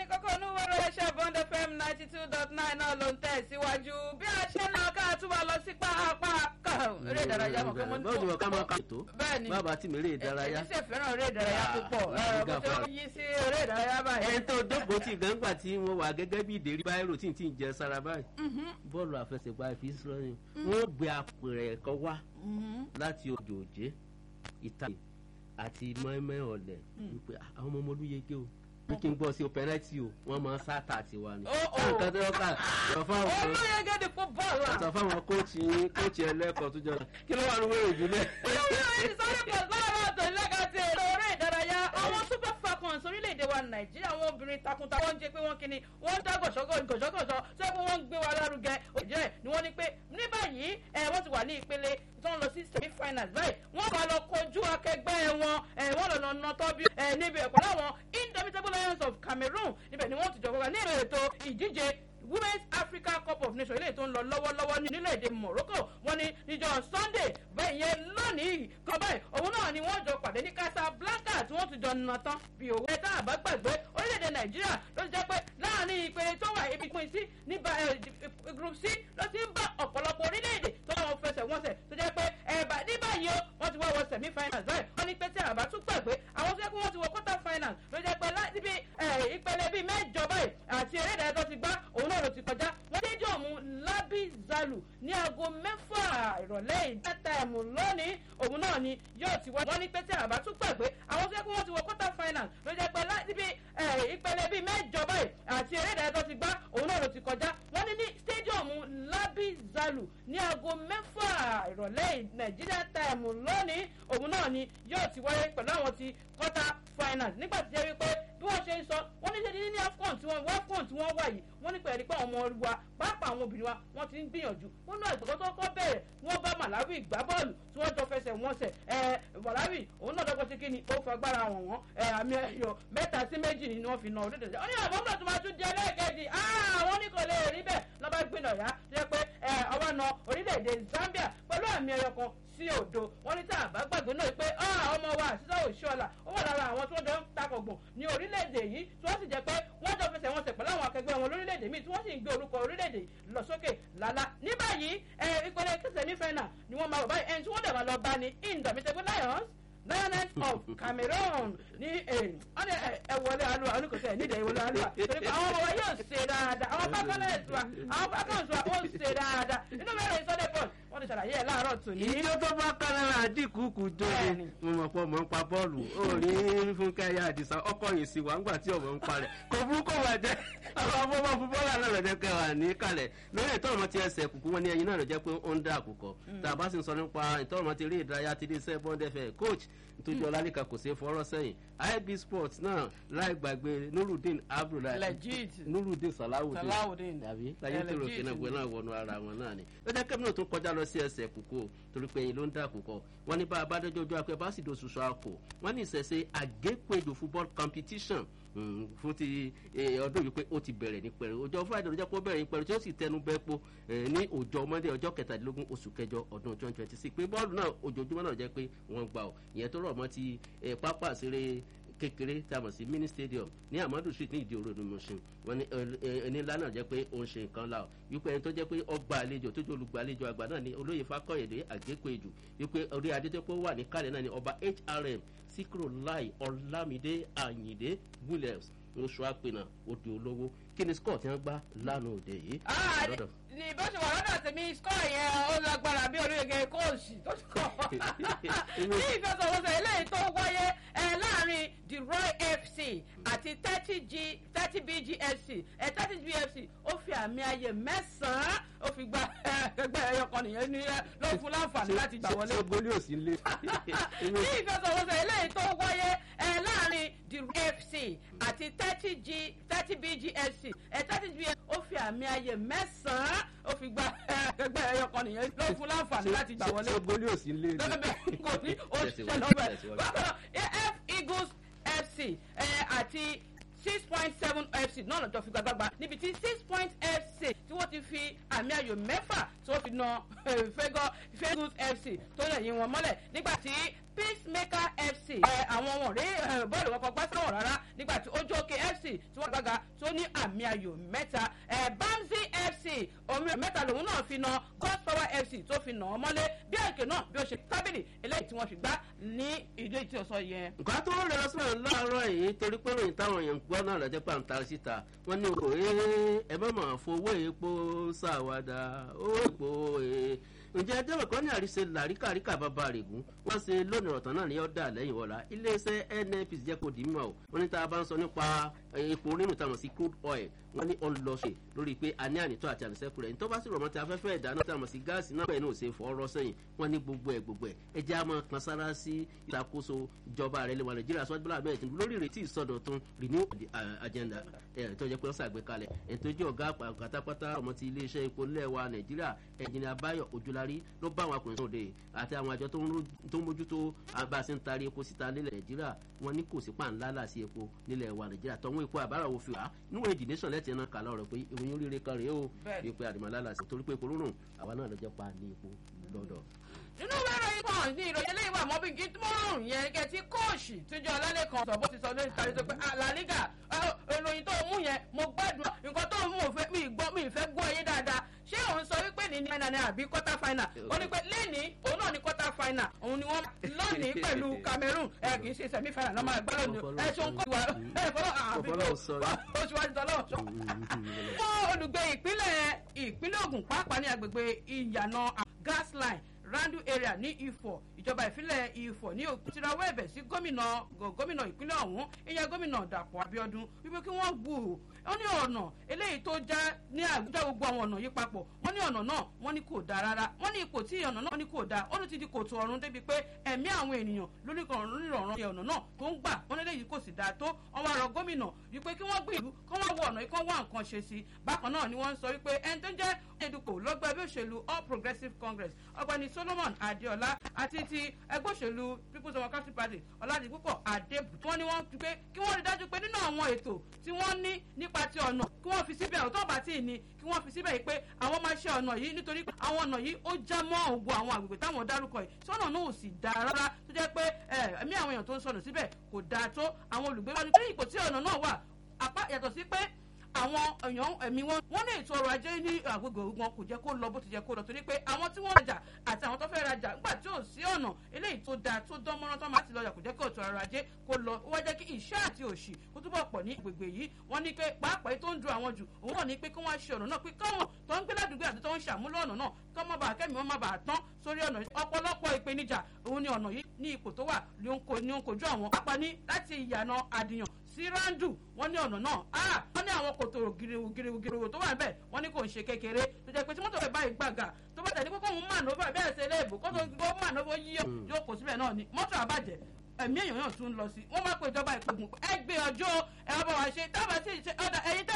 kókó onúwọ́rọ̀ ẹ̀ṣẹ̀ bond fm ninety two dot nine náà ló ń tẹ̀síwájú bí a ṣe ń lọ ká túbọ̀ lọ sí pápá eré ìdárayá mọ̀ kọ́mọ́ báwo ni wọn ká máa ka ètò bẹ́ẹ̀ ni bàbá tí mi eré ìdárayá. èmi sì fẹ́ràn eré ìdárayá púpọ̀ Ah, bó ṣe ń yí sí eré ìdárayá báyìí. ẹni tó dókòó tí gbàngbà tí wọn wà gẹ́gẹ́ bí ìdérí báyìí tí n tí ń jẹ sára báyìí bọ́ọ̀lù àfẹsẹ̀gbá fi sọ́yìn wọ́n gbé apẹ̀rẹ̀ ẹ̀kọ́ wá láti odò òjé ìta àti mọ́ẹ́mẹ́ ọ̀lẹ̀ wípé "Ah, àwọn ọmọ olúyege o bí kí n gbọ́ sí o pẹ́nẹ́tì o wọ́n máa ń sáta tiwa ni. Ó, ó. nǹkan tó yọ ká sọ fáwọn olóyègé di fútbọ́ọ̀lù à. sọ fáwọn kóòtù yín kóòtù ẹlẹ́kọ̀ọ́ tó jọra kí ló wà ní wẹ́rẹ̀ ìdílé. olóyègé sáré pọ̀ láàárọ̀ ọ̀tọ̀ ìlẹ́ka ti èrò eré ìdárayá àwọn super falcons orílẹ̀-èdè wa nàìjíríà àwọn obìnrin takuntakun ń jẹ́ pé wọ́n kíni wọ́n ń dá gọ̀ṣọ́gọ̀ gọ̀ṣọ́gọ̀ṣọ́ tó yẹ pé wọ́n ń gbé wa lárugẹ òjẹ́ ni wọ́n ní pé ní báyìí ẹ̀ wọ́n ti wà ní ìpele tó ń lọ sí semi finals báyìí wọ́n bá lọ kojú akẹgbẹ́ wọn ẹ̀ wọ́n lọ lọ nà tọ́ bí ẹ̀ níbi ẹ̀kọ́ láwọn indomitable lions of cameroon níbẹ̀ ni wọ́n ti jọ kọ́ka ní ètò ìdíje women's africa cup of nations eléyìí tó ń lọ lọ́wọ́lọ́wọ́ ní nílẹ̀ èdè morocco wọ́n ní níjọ́ sunday bẹ́ẹ̀ yẹn lónìí kan báyìí òun náà ni wọ́n jọ pàdé ní casablanca tí wọ́n ti jọ nà tán bí owó ẹ̀ta àbá gbàgbé orílẹ̀-èdè nàìjíríà ló ti jẹ́ pé láàrin ìpele tó wà ibi pín sí nípa group c ló ti ń bá ọ̀pọ̀lọpọ̀ orílẹ̀-èdè tó lọ́wọ́ fẹsẹ̀ wọ́n sẹ̀ tó jẹ́ pé ẹ̀bà ní báyìí o wọ́n ti wá wọ semi finals báyìí wọ́n ní pé tí àbá tún gbàgbé àwọn tó yẹ kó wọ́n ti wọ quarter finals ló jẹ́ pé láti bí ìpele bíi mẹ́jọ báyìí àti eré ìdárayá tó ti gbá òun náà ló ti kọjá wọ́n dé jọ̀mú lábí zalu ní aago mẹ́fà ìrọ̀lẹ́ ìdáta ẹ̀mú lónìí òun náà ni yóò ti wá wọ́n ní pé tí àbá tún gbàgbé àwọn tó yẹ kó wọ́n ti wọ quarter finals ló jẹ́ pé láti bí ìpele bíi mẹ́jọ báyìí àti eré ìdárayá tó ti gbá òun náà ló ti kọjá wọ́n ní ní stadium lábí zalu ní aago mẹ́fà ìrọ̀lẹ́ nàìjíríà táìmù lónìí òun náà ni yóò ti wáyé pẹ̀lú àwọn ti quarter finals nígbà tí jẹ́ wípé bí wọ́n ṣe ń sọ wọ́n ní ṣe ní ní afcon tí wọ́n afcon tí wọ́n wà yìí wọ́n ní pẹ̀lú pé àwọn ọmọ wa pàápàá àwọn obìnrin wa wọ́n ti ń gbìyànjú wọ́n náà ìgbàgbọ́ tó kọ́ bẹ̀rẹ̀ wọ́n bá malawi gbá bọ́ọ̀lù tí wọ́n jọ fẹsẹ̀ wọn sẹ̀ ẹ̀ malawi òun náà dọ́gbọ́n sí kí ni ó fagbára wọn wọ́n ẹ̀ àmì ẹ̀yọ mẹ́ta sí méjì ni wọ́n fi na orílẹ̀-èdè wọ́n ní àwọn ọmọ tó máa tún di ẹlẹ́ẹ̀kejì wọ́n ní kò lè rí bẹ́ẹ̀ lọ́ba gbìnà yá jẹ́ pé ọwọ́ na orílẹ̀-èdè zambia pẹ̀lú àmì ẹ̀yọ kan sí òdo wọn ní tá a bá gbàgbé náà pé ọmọ wa àṣìṣe òṣìṣọ́la ó wà lára àwọn tí wọ́n jọ ń takọ̀gbọ̀n ní orílẹ̀-èdè yìí tí wọ́n sì jẹ́ pé wọ́n jọ fẹsẹ̀ wọn sẹ̀ pẹ̀lú àwọn akẹgbẹ́ wọn lórílẹ̀-èdè míì tí wọ́n sì ń gbé orúkọ orílẹ̀-èdè lọ sókè lálá ní báyìí ìpele sẹ̀mífẹ́nà ni wọ́n máa wọ̀ báyìí ẹni tí wọ́n dẹ̀ máa lọ bá ní indomitable lions lioness of cameroon ní ẹ wọlé alua oníkòsí ẹ nídìí ìwọlé alua torí pé àwọn ọmọ wa yóò ṣe dáadáa àwọn pákánẹ́ẹ̀tì wa àwọn pákánẹ́ẹ̀tì wa ó ṣe dáadáa inú mẹ́rin sunday ball wọ́n ti ṣàlàyé ẹ̀ láàárọ̀ tòní. ìjọ tó bá kánára àdínkù kù jóde Bẹ́ẹ̀ni. mo mọ̀ pé ọmọ ń pa bọ́ọ̀lù ó rí fúnkẹ́ ayé àdìsá ọkọ̀ yìí sí wa ńgbà tí ọmọ ń parẹ́ kò fún kò wá jẹ́ àwọn afọ́fọ́ fún bọ́ọ̀lù náà lọ́jọ́ kẹwàá ní kalẹ̀ lórí ìtọ́ ọmọ ti ẹsẹ̀ kùkú wọn ní ẹyin náà lọ́jọ́ pé ó ń dá àkùkọ tá a bá sì ń sọ nípa ìtọ́ ọmọ ti rí ìdárayá ti dé iṣẹ́ bọ́ndẹ́fẹ̀ coach nítorí ọlálẹ́ka kò sí fọ́rọ́ sẹ́yìn ib sports náà láì gbàgbé nurudeen abdullahi legit nurudeen salawudeen Salawudeen. tàbí láyé tó rò legit kí náà gbé náà wọnú ara wọn náà ni lọ́jọ́ kẹ́mi náà tún kọjá lọ sí ẹsẹ̀ kúkú o torí pé ẹyin ló ń dà kúkọ wọn ní bá a bá dẹ́jọ́ ojú akẹ́ bá sì do ṣoṣo àkó wọn ní ìṣẹ̀ṣe àgékòèdò football competition mm, fún ti eh, ọdún yìí pé ó ti bẹ̀rẹ̀ ní pẹ̀rẹ̀ ọjọ́ friday ló jẹ́ kó bẹ̀rẹ̀ ní pẹ̀rẹ̀ tí ó sì tẹnu bẹ́ẹ̀ po eh, ní ọjọ́ monday ọjọ́ kẹtàdínlógún oṣù kẹjọ ọdún twenty twenty six pé bọ́ọ̀lù náà ojoojúmọ́ náà jẹ́ pé wọ́n gbà ọ́ ìyẹn tó rọ̀ mọ́ ti eh, pápá àṣírí kékeré tá a mọ̀ sí mini stadium ní amadu street ní ìdí òru ni mo ṣe wọn ní ẹni ńlá náà jẹ́ pé ó ń ṣe nǹkan la ọ wípé ẹni tó jẹ́ pé ọgbà àlejò tó jẹ́ olùgbàlejò àgbà náà ní olóyè fakọyèdè àgékòèjò wípé orí adétẹ́pọ̀ wà ní kálẹ̀ náà ní ọba hrm síkírò láì ọlámídé àyìndé williams oṣù àpènà òde olówó kí ni scott yẹn gbá lánàá òde yìí. Ah, ní Lọ́dọ̀- ní bó ṣe wà lọ́dọ̀ tèmi skọ́ yẹn ó lágbára bí oríire kóòsì tó ti kọ́ ní ìfẹsọ̀wọnsẹ̀ eléyìí tó wáyé ẹ, láàrin the roy fc àti thirty g thirty bgsc ẹ thirty bgsc ó fi àmì ayè mẹ́sàn-án ó fi gba ẹgbẹ́ ẹyọ kan nìyẹn ní ẹ, ló fún láǹfààní láti gbà wọlé ṣé gólí ò sí lé. ní ìfẹsọ̀wọnsẹ̀ eléyìí tó wáyé ẹ, láàrin the fc àti thirty g thirty bgsc ẹ thirty bgsc ó fi àmì ayè mẹ́sàn-án ó fi gba ẹgbẹ́ ẹyọ kan nìyẹn ló fún láǹfààní láti gbà wọlé ṣé gólí ò sí lé. bẹ́ẹ̀ kò ní ó ṣiṣẹ́ Tẹ̀síwájú, lọ́bẹ̀. tẹ̀síwájú. bákan náà af eagles fc ẹ, àti six point seven fc náà lọ́jọ́ fi gbàgbàgbà níbi tí six point fc tí wọ́n ti fi àmì ayò mẹ́fà tí wọ́n fi na fẹ́gọ́ fẹ́gùs fc tó lè yín wọn mọ́lẹ̀ nígbà tí peacemaker fc ẹ, àwọn wọn rí ẹ, bọ́ọ̀lù wọn kọ gbá sáwọn rárá nígbà tí ojú òkè fc tí wọ́n gbága tó ní àmì ayò mẹ́ta bamsi fc omi mẹ́ta lòun náà fi na god power fc tó fi nà ọ́ mọ́lé bí àìkè náà bí ó ṣe tábìlì eléyìí tí wọ́n fi gbá ní ìdí tí o sọ yẹn. nǹkan tó rẹ̀ lọ́sọ̀rọ̀ láàárọ̀ yìí torí pé ròyìn táwọn èèyàn gbọ́ náà lọ́jọ́ pàǹtà síta wọ́n ní òkò ee ẹ má mà fowó epo ṣàwádà owó epo ee ǹjẹ́ ẹjọ́ ẹ̀kọ́ ní àríṣe làríkàríkà bàbá règún wọ́n ṣe lónìí ọ̀tàn náà ní ọ̀dà lẹ́yìn wọ̀la iléeṣẹ́ nnpc jẹ́ kó dì í mọ̀ ọ́ wọ́n ní tá a bá ń sọ nípa epo rírun táwọn sí crude oil wọ́n ní ọlọ́ṣẹ̀ lórí pé a ní ànítọ́ àti àníṣẹ́kù rẹ̀ nítorí bá sì rọ̀ mọ́ ti afẹ́fẹ́ ìdáná táwọn sí gáàsì náà pẹ̀lú òṣè fọ́ọ́rọ́ sẹ́yìn wọ́n ní gbogbo ẹ̀ gbogbo ẹ̀ ẹ jẹ́ àmọ́ kan sára sí ìṣàkóso ìjọba rẹ̀ lẹ́wọ̀n nàìjíríà sọ́jú bọ́lá bẹ́ẹ̀ tìǹbù lórí ìrètí ìsọdọ̀tun renew agenda ẹ̀ tó jẹ́ pé wọ́n ṣàgbékalẹ̀ ẹ̀ tó jẹ́ ọ̀gá pátápátá ọmọ ti iléeṣẹ́ epo lẹ́wà nàìjíríà ẹ̀jìnà báyọ̀ ojúlarí ló bá àwọn akùnrin sóde àti àwọn àjọ tó ń mójútó bá a ṣe ń tarí epo síta nílẹ̀ nàìjíríà wọn ní kò sí pàǹlá láti epo nílẹ̀ wa nàìjíríà tọ́wọ́n epo àbára wo fi wá níwọ̀n èjì nation lẹ́tì náà kà lọ́rọ̀ pé ìròyìn oríire kan rèé o wípé àdìmọ́lá láti torí pé epo rúrùn àwa náà lọ́jọ́ pa ní epo lọ́dọ̀ nínú wẹ́rọ yìí kan ní ìròyìn eléyìí wà mọ́bí gídmọ́rùn yẹn gẹ́gẹ́ tí kóòṣì tíjọ́ alálẹ̀ kan sọ bó ti sọ lórí ìtàrí tó pé àlàlígà ìròyìn tó mú yẹn mo gbádùn nǹkan tó mú òfin mi gbọ́ mi ìfẹ́ gbọ́ ayé dáadáa ṣé òun sọ wípé ní ní final àbí quarter final ó ní pé lẹ́ni òun náà ní quarter final òun ni wọ́n lónìí pẹ̀lú cameroon ẹ kì í ṣe semi final lọ́mọ ẹgbẹ́ lónìí ẹ ṣe ń kó ìwà ẹ fọlọ́ àbí ó ṣe wájú tọ́lọ́ ṣọ́. fún olùgbé ìpínlẹ̀ ìpínlẹ̀ ogun pàápàá ní agbègbè ìyànà gas line randu area ní ifọ̀ ìjọba ìfilẹ̀ ifọ̀ ní òkútirawọ́ ẹ̀bẹ̀ sí gómìnà gómìnà ìpínlẹ̀ ọ̀hún ìyẹn gómìnà dàpọ̀ abiodun wípé kí wọ́n gbù ó ní ọ̀nà eléyìí tó já ní àwùjọ gbogbo àwọn ọ̀nà yìí papọ̀ wọ́n ní ọ̀nà náà wọ́n ní kò dáa rárá wọ́n ní ipò tí ọ̀nà náà ní kò dáa ó ní ti di kòtò ọ̀run débi pé ẹ̀mí àwọn ènìyàn lórí ọ̀ràn ọ̀nà náà tó ń gbà wọ́n ní eléyìí kò sì dáa tó wọ́n wá rọ gómìnà wípé kí wọ́n gbìyànjú kí wọ́n wọ ọ̀nà yìí kí wọ́n wá nǹkan ṣe sí bákan náà ni wọ́n ń sọ wípé ẹni tó ń jẹ́ edukò lọ́gbà ẹgbẹ́ òṣèlú all progressives congress ọgbẹ́ni solomon adeola àti ti ẹgbẹ́ òṣèlú people's democratic party ọ̀làdìpúpọ̀ adébù tí wọ́n ní wọ́n pé kí wọ́n rí dájú pé nínú àwọn ètò tí wọ́n ní nípa ti ọ̀nà kí wọ́n fi síbẹ̀ ọ̀tọ́ bá tí ì ní kí wọ́n fi síbẹ̀ yìí pé àwọn máa ṣe ọ̀nà yìí nítorí pé àwọn ọ̀nà yìí ó já mọ́ ògùn àwọn àgbègbè táwọn dárúkọ yìí sọ́nà náà ò sì dáa rárá tó jẹ́ pé ẹ̀mí àwọn èèyàn tó ń sọnù síbẹ̀ kò dáa tó àwọn olùgbé wọn ní ipò tí ọ̀nà náà wà apá yàtọ̀ sí pé àwọn èèyàn ẹ̀mí wọn wọ́n ní ètò ọrọ̀ ajé ní àgbègbè wọn kò jẹ́ kó lọ bó ti jẹ́ kó lọ torí pé àwọn tí wọ́n rajà àti àwọn tó fẹ́ rajà nígbà tí ò sí ọ̀nà eléyìí tó dáa tó dán mọ́rán tó máa ti lọ́jà kò jẹ́ kí ètò ọrọ̀ ajé kó lọ ó wá jẹ́ kí ìṣẹ́ àti òṣì kó túbọ̀ pọ̀ ní agbègbè yìí wọ́n ní pé pàápàá tó ń du àwọn jù òun náà ní pé kí wọ́n ṣe ọ̀nà náà pé káwọn tó ń gbé ládùúgbò àti tó ń ṣàmúlò ọ̀nà náà kọ́ mọ́ bàá kẹ́mi wọn má bàa tán sórí ọ̀nà ọ̀pọ̀lọpọ̀ ìpèníjà òun ni ọ̀nà yìí ní ipò tó wà ní ó ń kojú àwọn pápá ní láti ìyànà àdìyàn sí randu wọn ní ọ̀nà náà ah wọn ní àwọn kòtò giriwu giriwu giriwu tó wà níbẹ̀ wọn ní kò ń ṣe kékeré tó jẹ́ pé tí mọ́tò rẹ̀ báyìí gbàgà tó bá tẹ̀lé kókó òun mànóbà bẹ́ẹ̀ ṣe léèbù kótó ó mànóbà yíyọ yóò kó síbẹ̀ náà ni mọ́tò àbàjẹ́ ẹ̀mí èèyàn náà tún lọ sí wọ́n máa pe ìjọba ìpègùn ẹ gbé ọjọ́ ẹ wá bá wa ṣe tábà sí ìṣe ọ̀dà ẹ̀yìn